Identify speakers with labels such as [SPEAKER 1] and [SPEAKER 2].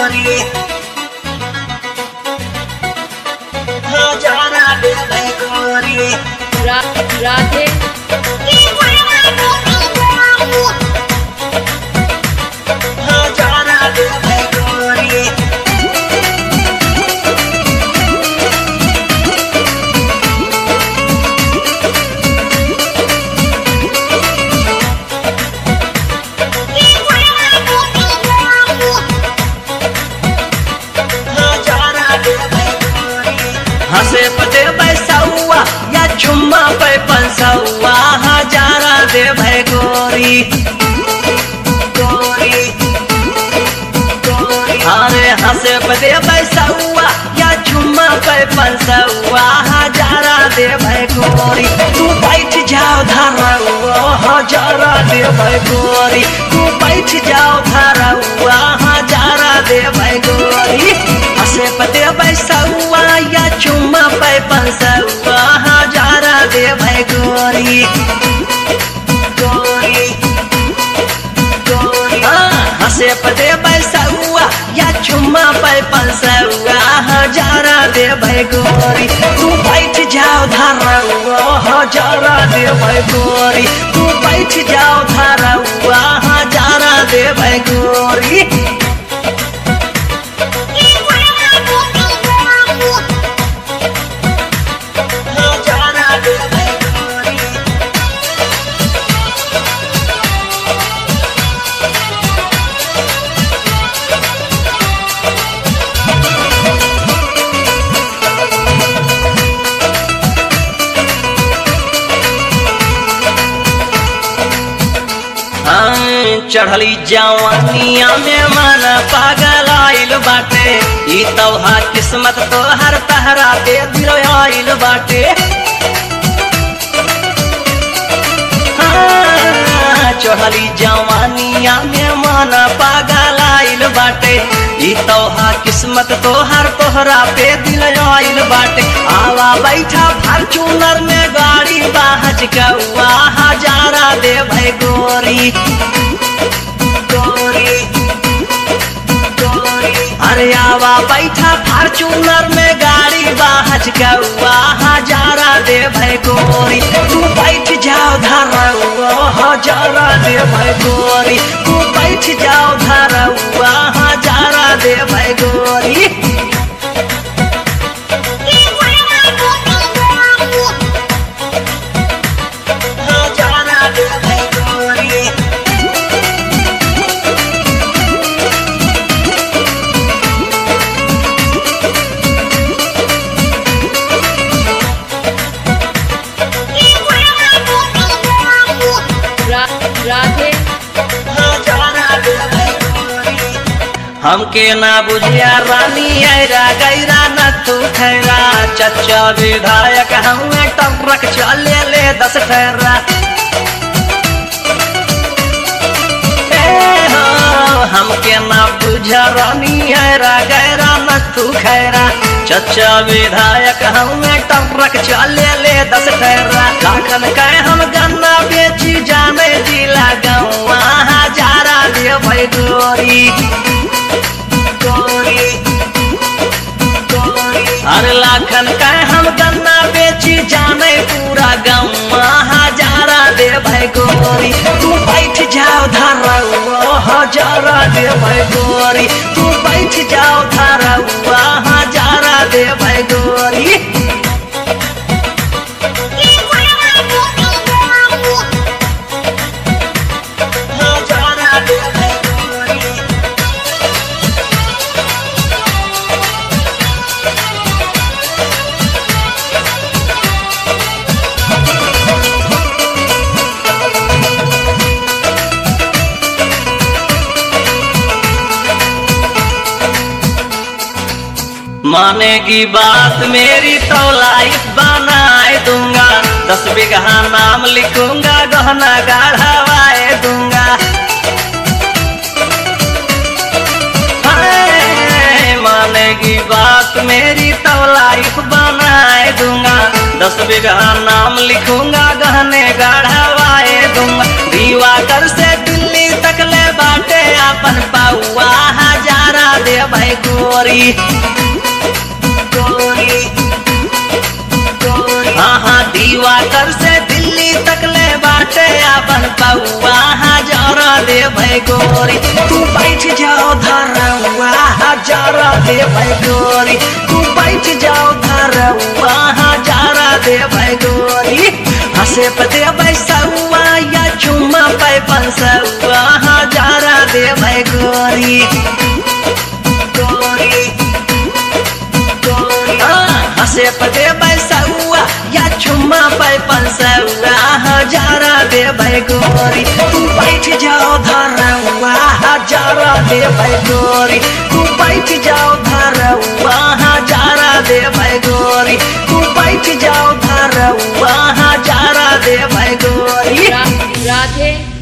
[SPEAKER 1] गोरी हजारा दे भाई गोरी
[SPEAKER 2] रा, राधे
[SPEAKER 1] हजारा दे भाई गोरी हजारा दे भाई गोरी हंसे पते पैसौआ या चुम्मा पे पंसौआ हजारा दे भाई गोरी गोरी गोरी अरे हंसे पते पैसौआ या चुम्मा पे पंसौआ हजारा दे भाई गोरी तू बैठ जाओ धरौआ हजारा दे भाई गोरी तू बैठ जाओ धरौआ हजारा दे भाई गोरी हंसे पते पैसौआ या चुम्मा पे पंसौआ हजारा दे भाई गोरी गोरी गोरी हाँ, हंसे पते पैसौआ या चुम्मा पे पंसौआ हजारा दे भाई गोरी तू बैठ जाओ धरौआ हजारा दे भाई गोरी तू बैठ जाओ धरौआ हजारा दे भाई गोरी हजारा दे भाई गोरी हाँ, चढ़ली जवानिया में मन पागल आइल बाटे ई तोहा किस्मत तो हर पहरा पे दिल आइल बाटे हाँ, चढ़ली जवानिया में मन पागल आइल बाटे ई तोहा किस्मत तो हर तोहरा पे दिल आइल बाटे आवा बैठा फॉर्चूनर में गाड़ी बाहज कौआ हजारा दे भाई गोरी गोरी गोरी अरे आवा बैठा फॉर्चूनर में गाड़ी बाहज कौआ हजारा दे भाई गोरी तू बैठ जाओ धरौआ हजारा दे भाई गोरी तू बैठ जाओ धरौआ हजारा दे भाई गोरी हजारा दे भाई गोरी
[SPEAKER 2] रा, राधे
[SPEAKER 1] हजारा दे भाई गोरी हमके ना बुझिया रानी ऐरा गैरा न तू खैरा चचा विधायक हमें टमरक चले ले दस ठहरा ए हो, हमके ना बुझा रानी ऐरा गैरा न तू खैरा चचा विधायक हमें टमरक चले ले दस ठहरा लाखन कहे हम गन्ना बेची जाने जिला गौवा हजारा दे भाई गोरी गोरी गोरी हर लाखन का हम गन्ना बेची जाने पूरा गम्मा हजारा दे भाई गोरी तू बैठ जाओ धरौआ हजारा दे भाई गोरी तू बैठ जाओ धरौआ हजारा दे भाई गोरी हजारा दे भाई गोरी मानेगी बात मेरी तो लाइफ बनाए दूंगा दस बीघा नाम लिखूंगा गहना गाढ़ावाए दूंगा हाय, मानेगी बात मेरी तो लाइफ बनाए दूंगा दस बीघा नाम लिखूंगा गहने गाढ़ावाए दूंगा दीवा कर से दिल्ली तक ले बाटे अपन पाउआ हजारा दे भाई गोरी गोरी हाँ दीवा कर से दिल्ली तक ले बाटे अपन पौआ हजारा दे भाई गोरी तू बैठ जाओ धरवा हजारा दे भाई गोरी तू बैठ जाओ धरवा हजारा दे भाई गोरी हंसे पते बैसुआ या चुम्मा पे पंसुआ हजारा दे भाई गोरी गोरी हंसे पते बैसुआ या चुम्मा पे पंसुआ हजारा दे भाई गोरी तू बैठ जाओ धरवा हजारा दे भाई गोरी तू बैठ जाओ धरवा हजारा दे भाई गोरी तू बैठ जाओ धरवा हजारा दे भाई गोरी
[SPEAKER 2] रा- राधे